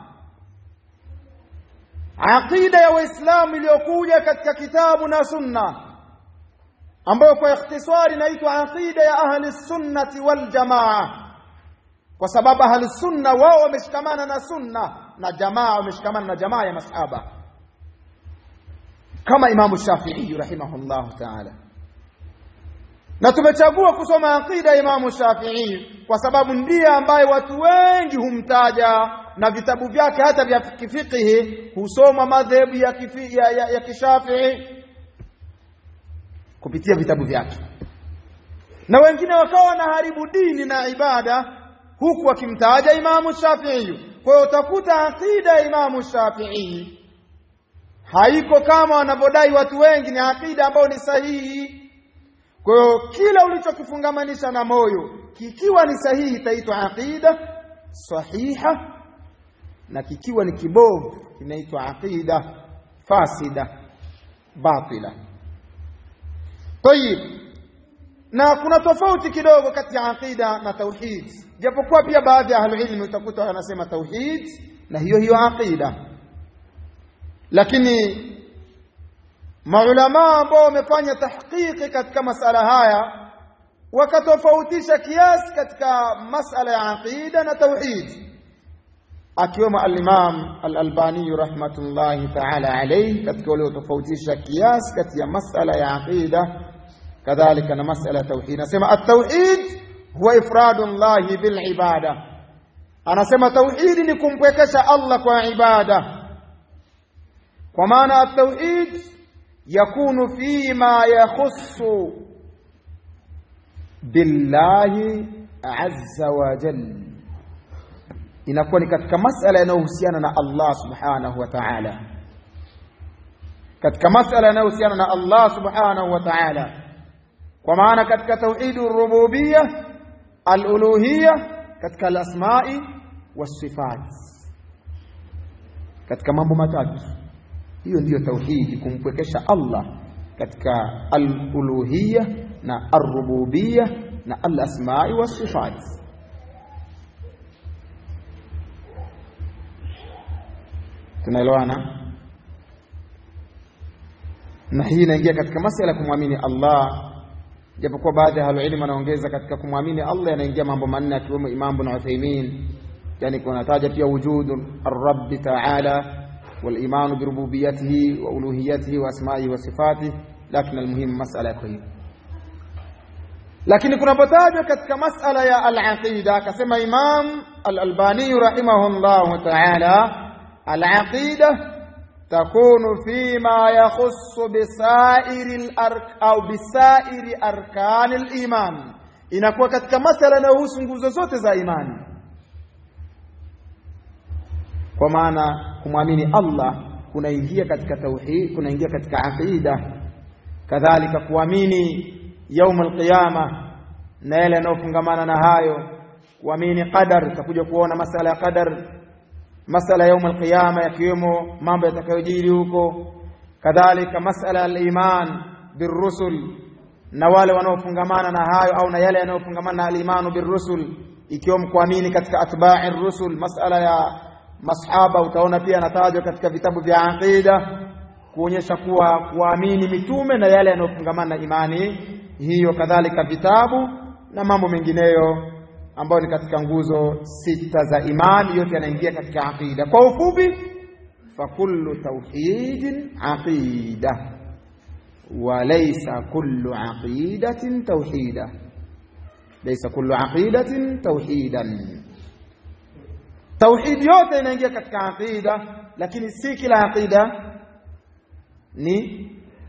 [SPEAKER 1] aqida ya waislamu iliyokuja katika kitabu na sunna ambayo kwa ikhtisari inaitwa aqida ya ahli sunnati wal jamaa kwa sababu ahli sunna wao wameshikamana na sunna na jamaa wameshikamana na jamaa ya masahaba kama imamu shafii rahimahullahu taala na tumechagua kusoma aqida ya imamu shafii kwa sababu ndiye ambaye watu wengi humtaja na vitabu vyake hata vya kifikihi husoma madhehebu ya, kifi, ya, ya, ya kishafii kupitia vitabu vyake, na wengine wakawa wanaharibu dini na ibada huku wakimtaja Imamu Shafii. Kwa hiyo utakuta akida ya Imamu Shafii haiko kama wanavyodai watu wengi, ni akida ambayo ni sahihi. Kwa hiyo kila ulichokifungamanisha na moyo kikiwa ni sahihi itaitwa aqida sahiha na kikiwa ni kibovu kinaitwa aqida fasida batila. Tayib, na kuna tofauti kidogo kati ya aqida na tauhid, japokuwa pia baadhi ya ahlulilmi utakuta wanasema tauhid na hiyo hiyo aqida, lakini maulamaa ambao wamefanya tahqiqi katika masala haya wakatofautisha kiasi katika masala ya aqida na tauhid akiwemo al-Imam al-Albani rahmatullahi ta'ala alayhi katika waliotofautisha kiasi kati ya masala ya aqida kadhalika na masala ya tauhid. Anasema at-tauhid huwa ifradu llahi bil ibada, anasema tauhidi ni kumpwekesha Allah kwa ibada, kwa maana at-tauhid yakunu fima yakhussu billahi azza wa jalla inakuwa ni katika masala yanayohusiana na Allah subhanahu wa ta'ala, katika masala yanayohusiana na Allah subhanahu wa ta'ala, kwa maana katika tauhidu rububiyya, al-uluhiyya, katika al-asma'i was-sifat, katika mambo matatu. Hiyo ndiyo tauhidi, kumpwekesha Allah katika al-uluhiyya na ar-rububiyya na al-asma'i was-sifat. tunaelewana na hii inaingia katika masala ya kumwamini Allah japokuwa baadhi ya ahlulilmu wanaongeza katika kumwamini Allah yanaingia mambo manne akiwemo Imam Ibn Uthaymeen yani kunataja pia wujudu ar-rabb ta'ala wal-iman bi rububiyyatihi wa uluhiyyatihi wa asma'ihi wa sifatihi lakini almuhimu masala yako hiyo lakini kunapotajwa katika masala ya al-aqida akasema Imam al-Albani rahimahullah ta'ala العقيدة تكون فيما يخص بسائر الأرك أو بسائر أركان الإيمان inakuwa katika masala yanayohusu nguzo zote za imani kwa maana kumwamini Allah kunaingia katika tauhid kunaingia katika aqida kadhalika kuamini yaum alqiyama na yale yanayofungamana na hayo kuamini qadar tutakuja kuona masala ya qadar masala yaum alqiyama yakiwemo mambo yatakayojiri huko kadhalika masala al-iman birrusul na wale wanaofungamana na hayo au na yale yanayofungamana na al-imanu birrusul ikiwemo kuamini katika atba'i rusul masala ya masahaba utaona pia yanatajwa katika vitabu vya aqida kuonyesha kuwa kuamini mitume na yale yanayofungamana na imani hiyo kadhalika vitabu na mambo mengineyo ambayo ni katika nguzo sita za imani yote yanaingia katika aqida kwa ufupi fa kullu tauhidin aqida walaysa kullu aqidatin tauhida laysa kullu aqidatin tauhidan tauhid yote inaingia katika aqida lakini si kila aqida ni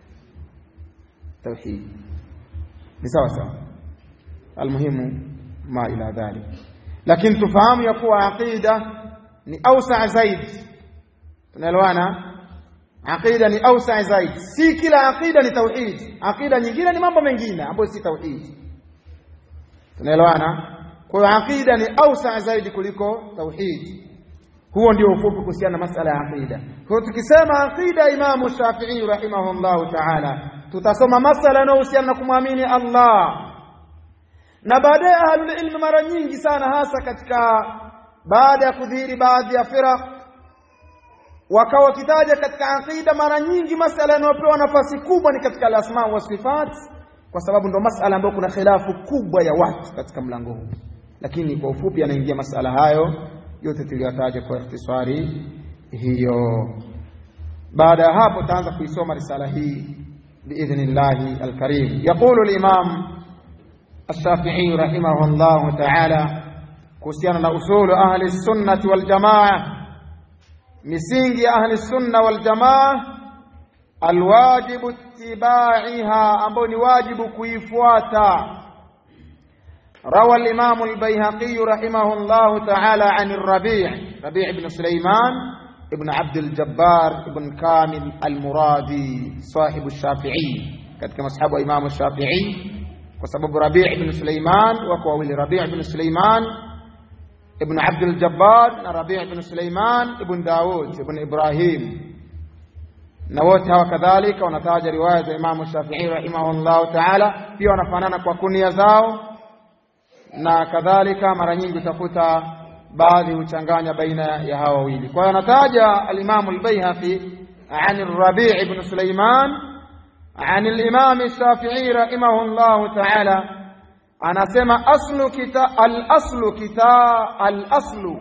[SPEAKER 1] tauhid ni sawa sawa almuhimu ma ila dhalik lakini tufahamu ya kuwa aqida ni ausa zaidi tunaelewana aqida ni ausa zaidi si kila aqida ni tauhid aqida nyingine ni mambo mengine ambayo si tauhid tunaelewana kwa hiyo aqida ni ausa zaidi kuliko tauhid huo ndio ufupi kuhusiana na masala ya aqida kwa hiyo tukisema aqida imamu shafii rahimahullahu taala tutasoma masala yanayohusiana na kumwamini allah na baadaye ahlul ilmi mara nyingi sana hasa katika baada ya kudhihiri baadhi ya firaq wakawa wakitaja katika aqida mara nyingi masala yanayopewa nafasi kubwa ni katika al-asma wa sifat kwa sababu ndo masala ambayo kuna khilafu kubwa ya watu katika mlango huu lakini kwa ufupi anaingia masala hayo yote tuliyotaja kwa ikhtisari hiyo baada ya hapo taanza kuisoma risala hii biidhnillahi alkarim yaqulu al-imam الشافعي رحمه الله تعالى kuhusiana na usulu ahli sunnati wal jamaa misingi ya ahli sunna wal jamaa alwajibu ittibaiha ambayo ni wajibu kuifuata روى الإمام البيهقي رحمه الله تعالى عن الربيع ربيع بن سليمان ابن عبد الجبار ابن كامل المرادي صاحب الشافعي كتك مصحب إمام الشافعي وسبب ربيع بن سليمان وكوالي ربيع بن سليمان ابن عبد الجبار ربيع بن سليمان ابن داود ابن إبراهيم نوتها وكذلك ونتاج رواية إمام الشافعي رحمه الله تعالى pia wanafanana kwa kunia zao na kadhalika mara nyingi utakuta baadhi huchanganya baina ya hawa wawili kwa hiyo anataja al-Imam al-Baihaqi عن الربيع بن سليمان عن الإمام الشافعي رحمه الله تعالى أنا سمع أصل كتاب الأصل كتاب الأصل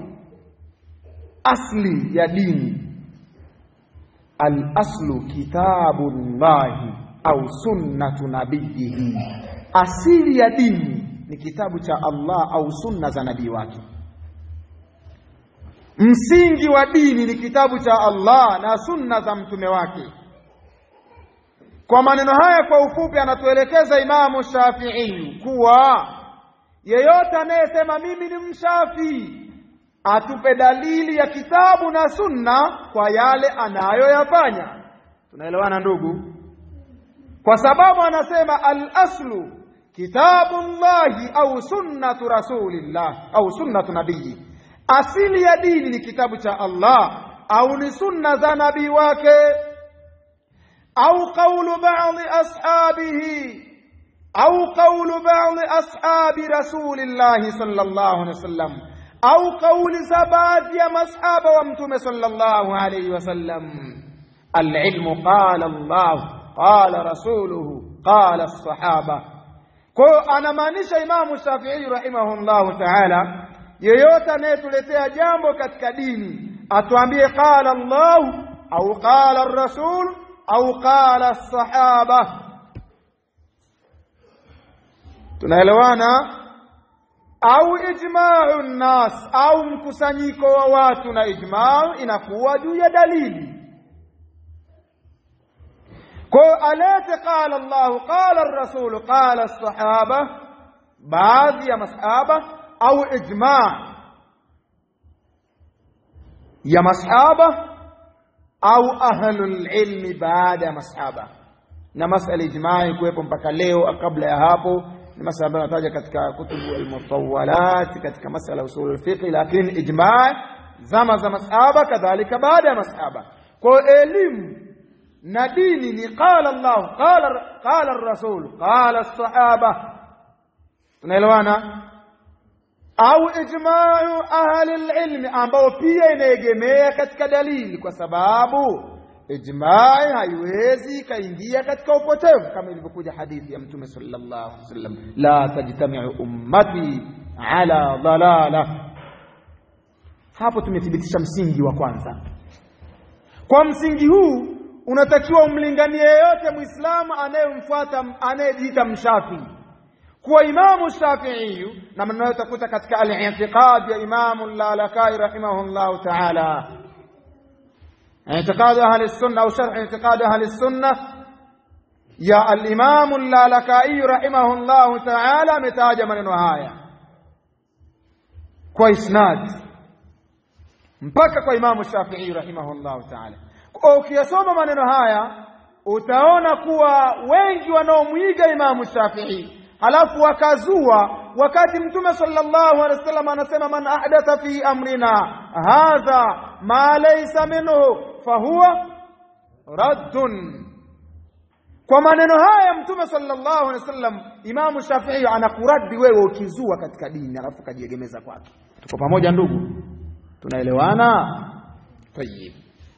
[SPEAKER 1] أصلي يا ديني الأصل كتاب الله أو سنة نبيه أصل يا ديني ni kitabu cha Allah au sunna za nabii wake msingi wa dini ni kitabu cha Allah na sunna za mtume wake kwa maneno haya kwa ufupi anatuelekeza Imamu Shafi'i kuwa yeyote anayesema mimi ni mshafi atupe dalili ya kitabu na sunna kwa yale anayoyafanya tunaelewana ndugu kwa sababu anasema al-aslu kitabullahi au sunnatu rasulillah au sunnatu nabii asili ya dini ni kitabu cha Allah au ni sunna za nabii wake au qawlu ba'dhi ashabihi au qawlu ba'dhi ashabi rasulillah sallallahu alaihi wasallam au qawli za baadhi ya masahaba wa mtume sallallahu alaihi wasallam العلم قال الله قال رسوله قال الصحابه kwa hiyo anamaanisha Imamu Shafi'i rahimahullahu ta'ala, yeyote anayetuletea jambo katika dini atuambie qala Allah au qala rasul au qala sahaba. Tunaelewana? au ijma'u nnas, au mkusanyiko wa watu na ijma'u inakuwa juu ya dalili kwa alete qala Allah qala ar-rasul qala as-sahaba baadhi ya masahaba au ijma ya masahaba au ahlul ilmi baada ya masahaba na masala ijma kuwepo mpaka leo kabla ya hapo ni masala ambayo nataja katika kutubu al-mutawwalat katika masala usul al-fiqh lakini ijma zama za masahaba kadhalika baada ya masahaba kwa elimu na dini ni qala Allah qala qala ar-rasul qala as-sahaba tunaelewana au ijma'u ahli al-ilm ambao pia inaegemea katika dalili kwa sababu ijma'i haiwezi kaingia katika upotevu kama ilivyokuja hadithi ya mtume sallallahu alaihi wasallam la tajtami'u ummati ala dalala hapo tumethibitisha msingi wa kwanza kwa msingi huu unatakiwa umlinganie yeyote muislamu anayemfuata anayejiita mshafii kuwa imamu shafiiyu na maneno utakuta katika al-i'tiqad ya imamu lalakai rahimahullahu ta'ala i'tiqad ahli sunna au sharh i'tiqad ahli sunna ya al-imamu lalakai rahimahullahu ta'ala ametaja maneno haya kwa isnad mpaka kwa imamu shafii rahimahullahu ta'ala kwa ukiyasoma maneno haya utaona kuwa wengi wanaomwiga imamu shafii halafu wakazua wakati mtume sallallahu alaihi wasallam anasema man ahdatha fi amrina hadha ma laysa minhu fahuwa raddun kwa maneno haya mtume sallallahu alaihi wasallam imamu shafii anakuradi wewe ukizua katika dini alafu kajiegemeza kwake tuko pamoja ndugu tunaelewana tayib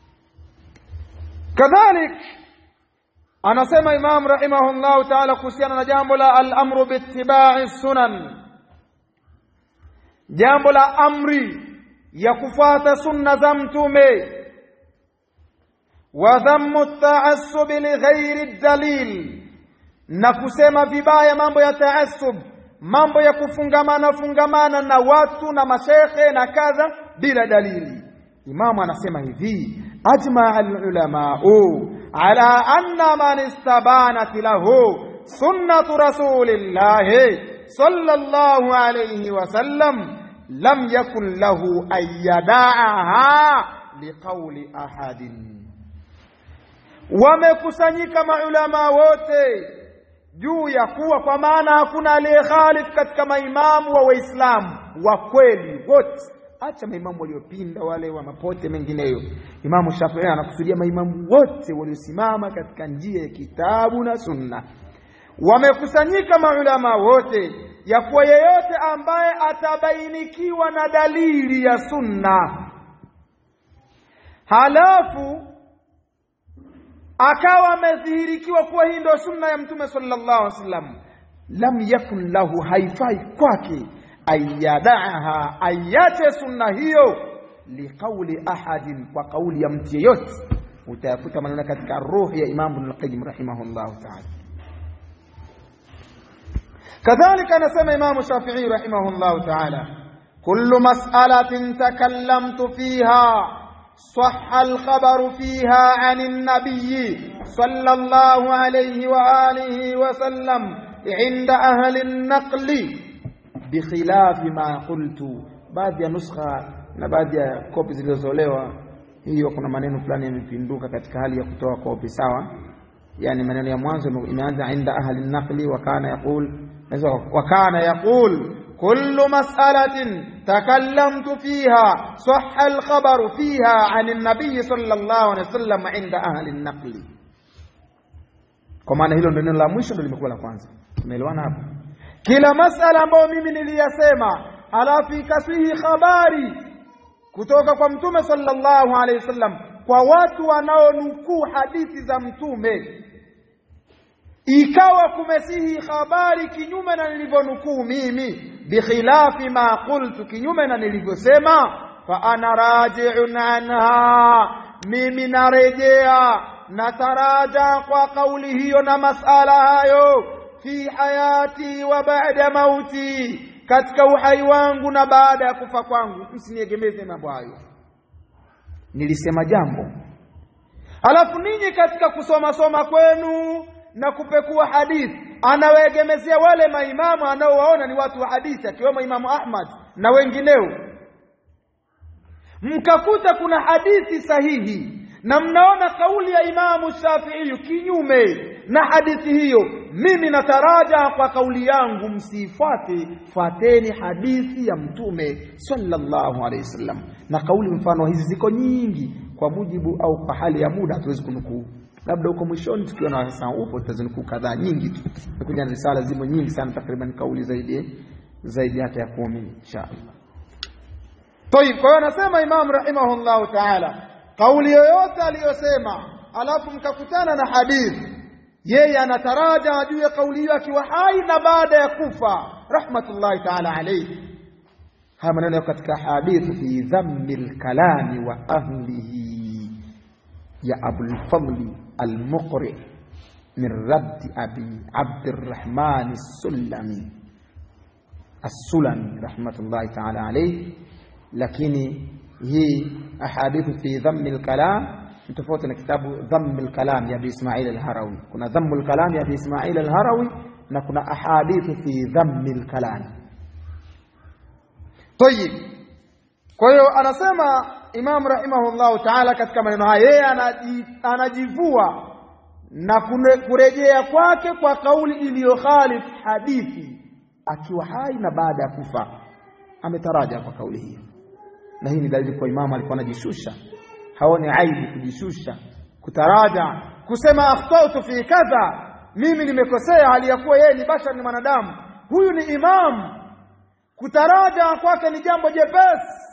[SPEAKER 1] kadhalik anasema imam rahimahullahu taala kuhusiana na jambo la al-amru biittiba'i sunan jambo la amri ya kufuata sunna za mtume wa dhammu at-ta'assub li ghairi dalil na kusema vibaya mambo ya taassub mambo ya kufungamana fungamana na watu na mashekhe na kadha bila dalili imamu anasema hivi ajma al-ulama'u على أن من استبانت له سنة رسول الله صلى الله عليه وسلم لم يكن له أن يدعها لقول أحد wamekusanyika maulama wote juu ya kuwa kwa maana hakuna aliyekhalif katika maimamu wa waislamu wa kweli wote acha maimamu waliopinda wale wa mapote mengineyo imamu shafii anakusudia maimamu wote waliosimama katika njia ya kitabu na sunna wamekusanyika maulama wote ya kuwa yeyote ambaye atabainikiwa na dalili ya sunna halafu akawa amedhihirikiwa kuwa hii ndio sunna ya mtume sallallahu alaihi wasallam lam yakun lahu haifai kwake ayadaha ayache sunna hiyo liqauli ahadin kwa kauli ya mtu yeyote utayakuta maneno katika ruhi ya Imam Ibn al-Qayyim rahimahullah ta'ala kadhalika anasema Imam Shafi'i rahimahullah ta'ala kullu mas'alatin takallamtu fiha صح الخبر فيها عن النبي صلى الله عليه وآله وسلم عند أهل النقل bikhilafi ma qultu baadhi ya nuskha na baadhi ya kopi zilizotolewa hiyo kuna maneno fulani yamepinduka katika hali ya kutoa kopi sawa yani maneno ya mwanzo imeanza inda ahli naqli wa kana yaqul wa kana yaqul kullu mas'alatin takallamtu fiha sahha al-khabaru fiha 'an an-nabiy sallallahu alayhi wasallam inda ahli naqli kwa maana hilo ndio neno la mwisho ndio limekuwa la kwanza tumeelewana hapo kila masala ambayo mimi niliyasema alafu ikasihi habari kutoka kwa mtume sallallahu alaihi wasallam kwa watu wanaonukuu hadithi za mtume ikawa kumesihi habari kinyume na nilivyonukuu mimi bikhilafi ma qultu kinyume na nilivyosema fa ana raji'un anha mimi narejea nataraja kwa kauli hiyo na masala hayo fi hayati wa baada mauti katika uhai wangu na baada ya kufa kwangu msiniegemeze mambo hayo nilisema jambo alafu ninyi katika kusoma soma kwenu na kupekua hadithi anawaegemezea wale maimamu anaowaona ni watu wa hadithi akiwemo imamu Ahmad na wengineo mkakuta kuna hadithi sahihi na mnaona kauli ya imamu Shafi'i kinyume na hadithi hiyo mimi nataraja kwa kauli yangu msifuate fuateni hadithi ya mtume sallallahu alaihi wasallam na kauli mfano hizi ziko nyingi kwa mujibu au kwa hali ya muda hatuwezi kunukuu labda huko mwishoni tukiwa na wasaa upo tutazinukuu kadhaa nyingi tu kuja na risala zimo nyingi sana takriban kauli zaidi zaidi hata ya kumi inshallah طيب kwa hiyo anasema imam rahimahullahu ta'ala kauli yoyote aliyosema alafu mkakutana na hadithi yeye anataraja juu ya kauli hiyo akiwa hai na baada ya kufa rahmatullahi ta'ala alayhi haya maneno katika hadithi fi dhammi lkalami wa ahlihi ya Abulfadli Almuqri min raddi abi Abdirrahmani Sulami Assulami rahmatullahi taala alayhi, lakini hii ahadithu fi dhammi lkalam ni tofauti na kitabu dhammi lkalam ya Abi Ismail Alharawi. Kuna dhammu lkalam ya Abi Ismail Alharawi na kuna ahadithu fi dhammi lkalam. Tayib, kwa hiyo anasema Imam rahimahullahu taala katika maneno haya, yeye anajivua na kurejea kwake kwa kauli iliyokhalif hadithi akiwa hai na baada ya kufa, ametaraja kwa kauli hiyo, na hii ni dalili kwa imamu alikuwa anajishusha, haoni aibu kujishusha, kutaraja, kusema akhtautu fi kadha, mimi nimekosea, hali ya kuwa yeye ni bashar, ni mwanadamu. Huyu ni imamu, kutaraja kwake ni jambo jepesi.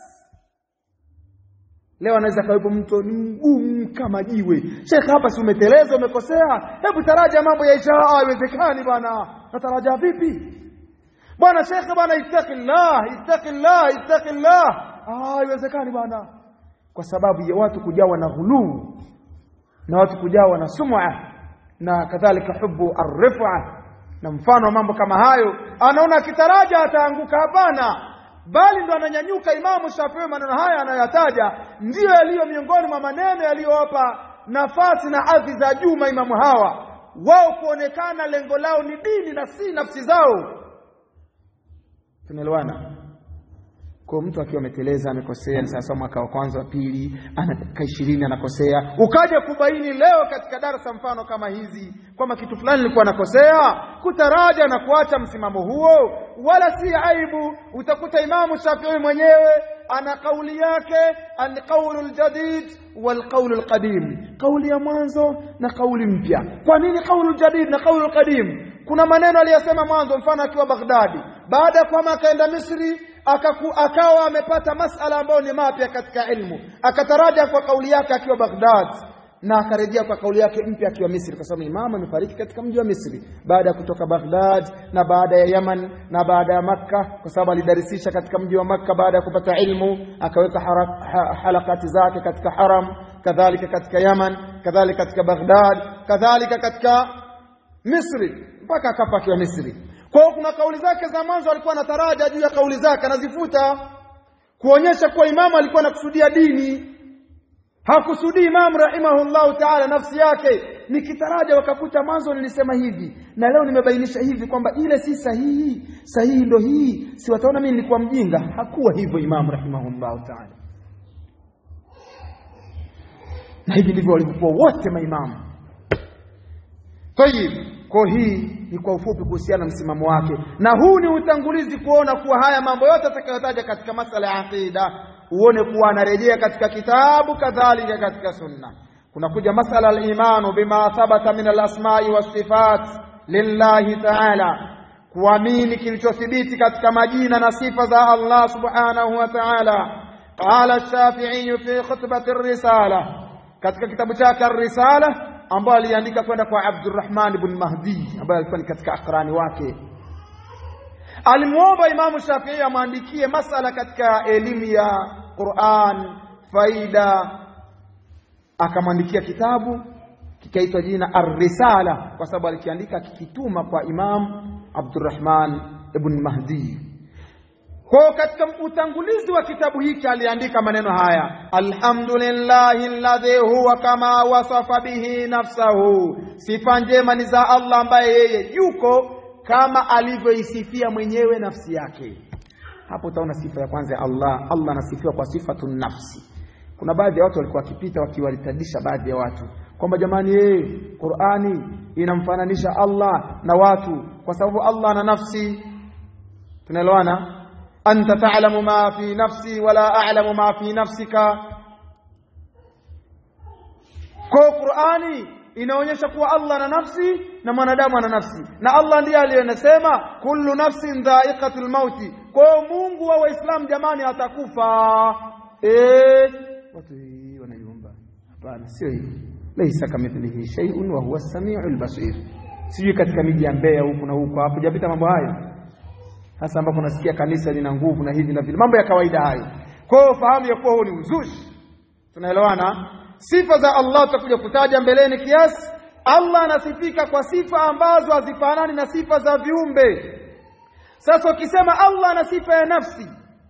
[SPEAKER 1] Leo anaweza kawepo mtu ni mgumu kama jiwe. Shekhe, hapa si umeteleza, umekosea, hebu taraja mambo ya isha. Haiwezekani bwana, nataraja vipi bwana? Shekhe bwana, ittaqillah, ittaqillah, ittaqillah. Haiwezekani bwana, kwa sababu ya watu kujawa na ghuluu na watu kujawa na sum'a na kadhalika hubu arrifa na mfano wa mambo kama hayo, anaona akitaraja ataanguka. Hapana, bali ndo ananyanyuka Imamu Shafii. Maneno haya anayoyataja ndiyo yaliyo miongoni mwa maneno yaliyowapa nafasi na hadhi za juu maimamu hawa, wao kuonekana lengo lao ni dini na si nafsi zao. Tunaelewana? Kwa mtu akiwa ameteleza, amekosea, ni sawasawa mwaka wa kwanza wa pili, ana dakika ishirini anakosea, ukaja kubaini leo katika darasa mfano kama hizi kwamba kitu fulani nilikuwa nakosea, kutaraja na kuacha msimamo huo wala si aibu. Utakuta Imamu Shafii mwenyewe ana kauli yake, alqaulu ljadid walqaulu lqadim, kauli ya mwanzo na kauli mpya. Kwa nini kaulu ljadid na kaulu lqadim? Kuna maneno aliyosema mwanzo, mfano akiwa Baghdadi, baada ya kwama akaenda Misri akaku, akawa amepata masala ambayo ni mapya katika ilmu, akataraja kwa kauli yake akiwa Baghdad na akarejea kwa kauli yake mpya akiwa Misri, kwa sababu imamu amefariki katika mji wa Misri baada ya kutoka Baghdad na baada ya Yaman na baada ya Makka, kwa sababu alidarisisha katika mji wa Makka baada ya kupata ilmu, akaweka ha, halakati zake katika haram, kadhalika katika Yaman, kadhalika katika Baghdad, kadhalika katika Misri mpaka akafa akiwa Misri. Kwa hiyo kuna kauli zake za mwanzo alikuwa anataraja juu ya kauli zake anazifuta, kuonyesha kuwa imamu alikuwa anakusudia dini hakusudii Imamu rahimahullahu taala nafsi yake. Nikitaraja wakakuta mwanzo nilisema hivi na leo nimebainisha hivi kwamba ile si sahihi, sahihi ndo hii, si wataona mimi nilikuwa mjinga. Hakuwa hivyo Imamu rahimahullahu taala, na hivi ndivyo walivyokuwa wote maimamu. Tayib, kwa hii ni kwa ufupi kuhusiana na msimamo wake, na huu ni utangulizi kuona kuwa haya mambo yote atakayotaja katika masala ya aqida uone kuwa anarejea katika kitabu kadhalika katika sunna. Kunakuja masala al-imanu bima thabata min al-asma'i was-sifat lillahi ta'ala, kuamini kilichothibiti katika majina na sifa za Allah subhanahu wa ta'ala. Qala ash-Shafi'i fi khutbati ar-risala, katika kitabu chake ar-risala ambayo aliandika kwenda kwa Abdurrahman ibn Mahdi ambaye alikuwa ni katika akrani wake alimwomba Imamu Shafii amwandikie masala katika elimu ya Qur'an faida, akamwandikia kitabu kikaitwa jina Ar-Risala kwa sababu alikiandika kikituma kwa Imam Abdurrahman ibn Mahdi. Kwa katika utangulizi wa kitabu hiki aliandika maneno haya, alhamdulillahi alladhi huwa kama wasafa bihi nafsahu, sifa njema ni za Allah ambaye yeye yuko kama alivyoisifia mwenyewe nafsi yake. Hapo utaona sifa ya kwanza ya Allah. Allah anasifiwa kwa sifatu nafsi. Kuna baadhi ya watu walikuwa wakipita wakiwalitadisha baadhi ya watu kwamba jamani, yeye Qur'ani inamfananisha Allah na watu kwa sababu Allah ana nafsi. Tunaelewana? anta ta'lamu ma fi nafsi wala a'lamu ma fi nafsika. Kwa Qur'ani inaonyesha kuwa Allah ana nafsi na mwanadamu ana nafsi, na Allah ndiye aliyenasema kullu nafsin dha'iqatul mauti. Kwa hiyo Mungu wa Waislamu jamani, atakufa. Eh, watu hii wanaiomba. Hapana, sio hivi. Laisa kamithlihi shay'un wa huwa as-sami'ul basir. Sijui katika miji ya Mbeya huku na huko hapo japita mambo hayo, hasa ambapo nasikia kanisa lina nguvu na hivi na vile, mambo ya kawaida hayo. Kwa hiyo fahamu ya kuwa huu ni uzushi. Tunaelewana? sifa za Allah tutakuja kutaja mbeleni kiasi Allah anasifika kwa sifa ambazo hazifanani na sifa za viumbe sasa ukisema Allah ana sifa ya nafsi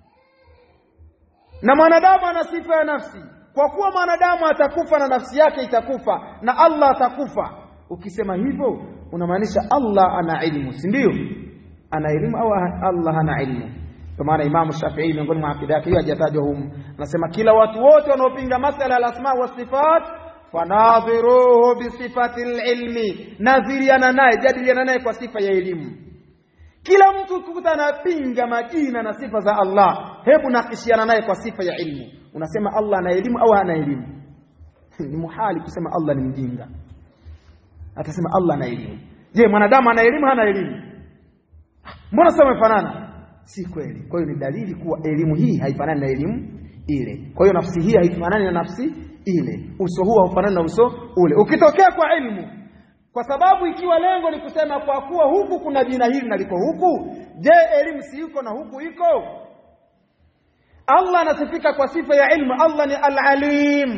[SPEAKER 1] na mwanadamu ana sifa ya nafsi kwa kuwa mwanadamu atakufa na nafsi yake itakufa na Allah atakufa ukisema hivyo unamaanisha Allah ana ilmu si ndio ana elimu au Allah hana ilmu kwa maana Imam Shafi'i miongoni mwa akida yake hiyo hajatajwa humu anasema kila watu wote wanaopinga masala ya asma wa sifat fanadhiruhu bi sifati ilmi nadhiriana naye jadiliana naye kwa sifa ya elimu kila mtu ukikuta anapinga majina na sifa za Allah hebu nakishiana naye kwa sifa ya ilmu unasema Allah ana elimu au hana elimu ni muhali kusema Allah ni mjinga atasema Allah ana elimu je mwanadamu ana elimu hana elimu mbona sasa wamefanana si kweli kwa hiyo ni dalili kuwa elimu hii haifanani na elimu ile kwa hiyo nafsi hii haifanani na nafsi ile uso huu haufanani na uso ule ukitokea kwa ilmu kwa sababu ikiwa lengo ni kusema kwa kuwa huku kuna jina hili na liko huku je elimu si yuko na huku iko Allah anasifika kwa sifa ya ilmu Allah ni al-alim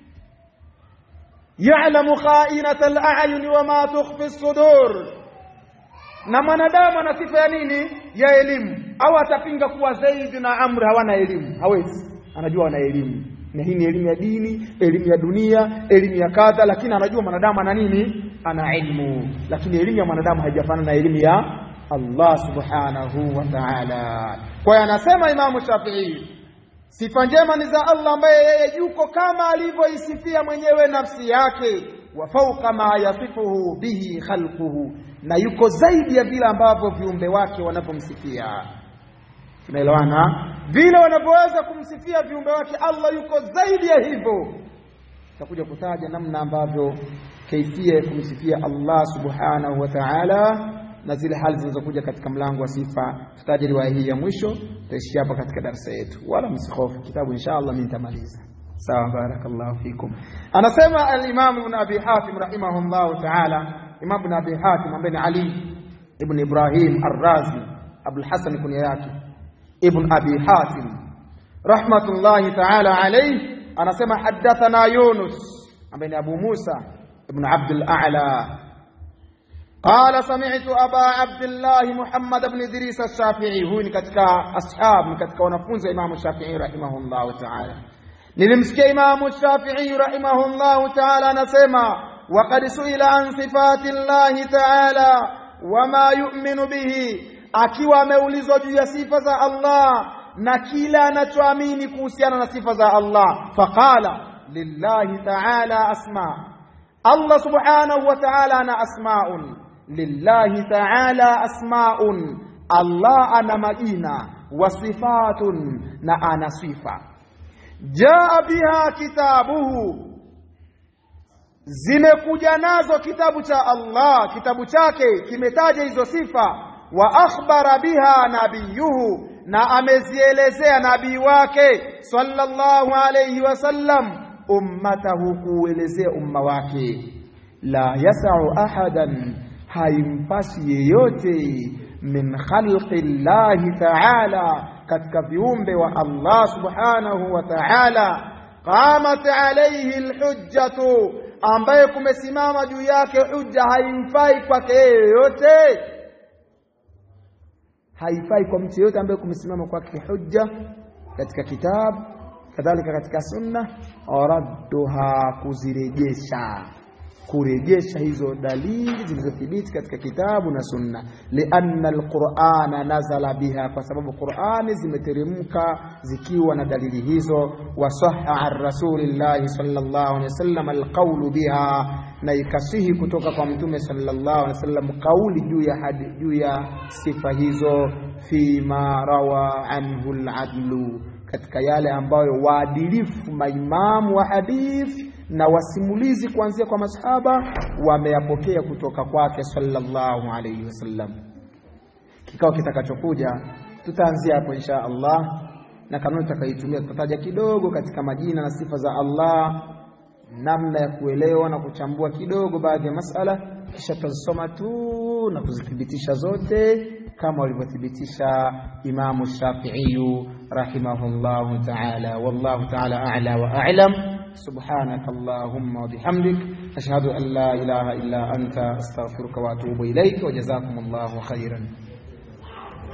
[SPEAKER 1] ya'lamu kha'inata al-a'yun wa ma tukhfi as-sudur na mwanadamu ana sifa ya nini ya elimu au atapinga kuwa Zaid na Amr hawana elimu hawezi anajua wana elimu na hii ni elimu ya dini elimu ya dunia elimu ya kadha lakini anajua mwanadamu ana nini ana ilmu lakini elimu ya mwanadamu haijafanana na elimu ya Allah subhanahu wa ta'ala kwa hiyo anasema Imamu Shafi'i sifa njema ni za Allah ambaye yeye yuko kama alivyoisifia mwenyewe nafsi yake wa fauqa ma yasifuhu bihi khalquhu na yuko zaidi ya vile ambavyo viumbe wake wanavyomsifia tunaelewana vile wanavyoweza kumsifia viumbe wake Allah yuko zaidi ya hivyo tutakuja kutaja namna ambavyo kaifia kumsifia Allah subhanahu wa ta'ala na zile hali zinazokuja katika mlango wa sifa tutaja riwaya hii ya mwisho tutaishia hapa katika darasa yetu wala msikhofu kitabu inshallah mimi nitamaliza sawa barakallahu fikum anasema al-imam ibn abi hatim rahimahullah ta'ala imam ibn abi hatim ambaye ni ali ibn ibrahim ar-razi abul hasan kunya yake ibn abi hatim rahmatullahi ta'ala alayhi anasema hadathana yunus ambaye ni abu musa ibn abd al-a'la قال سمعت أبا عبد الله محمد بن إدريس الشافعي هو ni katika ashab ni katika wanafunzi wa Imam Shafi'i rahimahullah ta'ala nilimsikia Imam Shafi'i rahimahullah ta'ala anasema waqad suila an sifati Allah ta'ala wama yu'minu bihi akiwa ameulizwa juu ya sifa za Allah na kila anachoamini kuhusiana na sifa za Allah faqala lillahi ta'ala asma Allah subhanahu wa ta'ala ana asma'un lillahi ta'ala asma'un Allah ana majina wa sifatun na ana sifa jaa biha kitabuhu zimekuja nazo kitabu cha Allah kitabu chake kimetaja hizo sifa wa akhbara biha nabiyuhu na amezielezea nabii wake sallallahu alayhi wasallam ummatahu kuelezea umma wake la yasau ahadan haimpasi yeyote min khalqi llahi ta'ala katika viumbe wa Allah subhanahu wa ta'ala qamat alayhi alhujjatu ambaye kumesimama juu yake hujja haimfai kwake yeyote haifai kwa mtu yeyote ambaye kumesimama kwake hujja katika kitabu kadhalika katika sunna radduha kuzirejesha kurejesha hizo dalili zilizothibiti katika kitabu na sunna lianna alqur'ana nazala biha kwa sababu qur'ani zimeteremka zikiwa na dalili hizo wasaha an rasulillahi sallallahu alaihi wasallam alqawlu biha na ikasihi kutoka kwa mtume sallallahu alaihi wasallam kauli juu ya hadi juu ya sifa hizo fima rawa anhu aladlu katika yale ambayo waadilifu maimamu wa hadithi na wasimulizi kuanzia kwa masahaba wameyapokea kutoka kwake sallallahu alayhi wasallam. Kikao kitakachokuja tutaanzia hapo insha Allah, na kanuni tutakayoitumia tutataja kidogo katika majina na sifa za Allah, namna ya kuelewa na kuchambua kidogo baadhi ya masala, kisha tutazisoma tu na kuzithibitisha zote kama walivyothibitisha Imamu Shafi'i rahimahullahu ta'ala. Wallahu ta'ala a'la wa a'lam. subhanaka allahumma wa bihamdik ashhadu an la ilaha illa anta astaghfiruka wa atubu ilaik wa jazakumullahu khairan